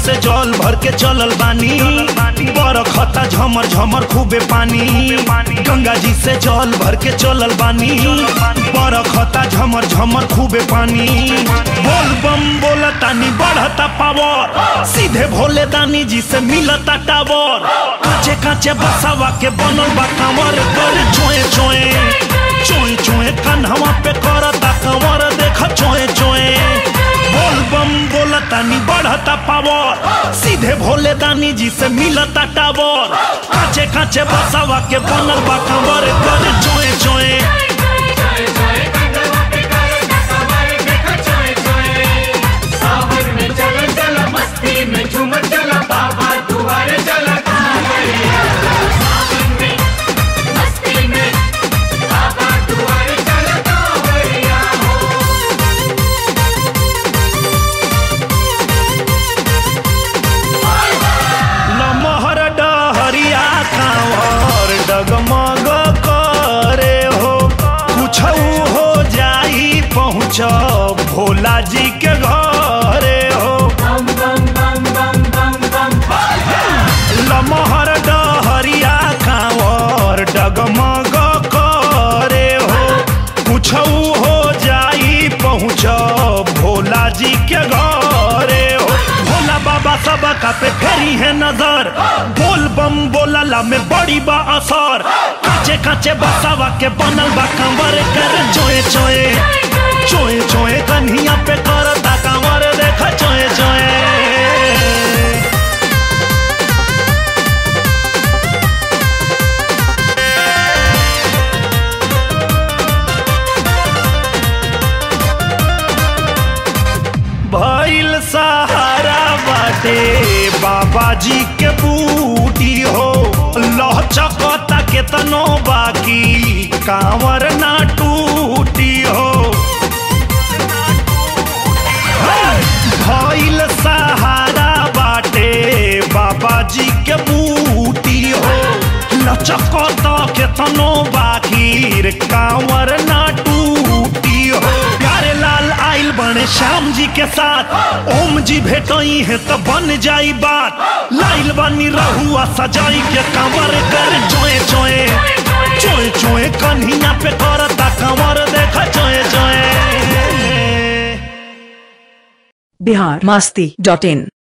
से जल भर के चलल बानी बरखता झमर झमर खूबे पानी गंगा जी से जल भर के चलल बानी बरखता झमर झमर खूबे पानी बोल बम बोला तानी बढ़ता पावर सीधे भोले दानी जी से मिलता टावर काचे काचे बसावा के बनल बा कांवर कर चोए चोए चोए चोए कन्हवा पे करता कंवर देख चोए चोए बोल बम बोला तानी बढ़ता पावर सीधे भोले दानी जी से मिलता टावर काचे काचे बसावा के बनल बा कंवर कर चोए चोए सावन में चला चला मस्ती में झूम चला बाबा दुआरे चला सावन में मस्ती में बाबा दुआरे चला कांवरिया हो लमहर डहरिया कांवर डगमग करे हो कुछ हो जाई पहुँच भोला जी के घरे हो बम बम बम बम बम बम लमहर डहरिया कांवर डगमग करे हो कुछ हो जाई पहुँच भोला जी के घरे हो भोला बाबा सब का पे फेरी है नजर बोल बम बोलला में बड़ी बा असर काचे काचे बसावा के बनल बा कंवर कर चोए चोए चोए चोए कन्हिया पे करता कंवर देख चोए चोए भइल सहारा बाटे बाबा जी के बूटी हो लहचकता केतनो बाकी कांवर ना टूटी हो भइल सहारा बाटे बाबा जी के बूटी हो लचकता केतनो बाकी कांवर ना टूटी हो प्यारे लाल आइल बने श्याम जी के साथ ओम जी भेटई है तो बन जाई बात लाइल बनी रहुआ सजाई के कंवर कर चोए चोए चोए चोए कन्हिया पे करता कंवर देख चोए चोए बिहार मस्ती डॉट इन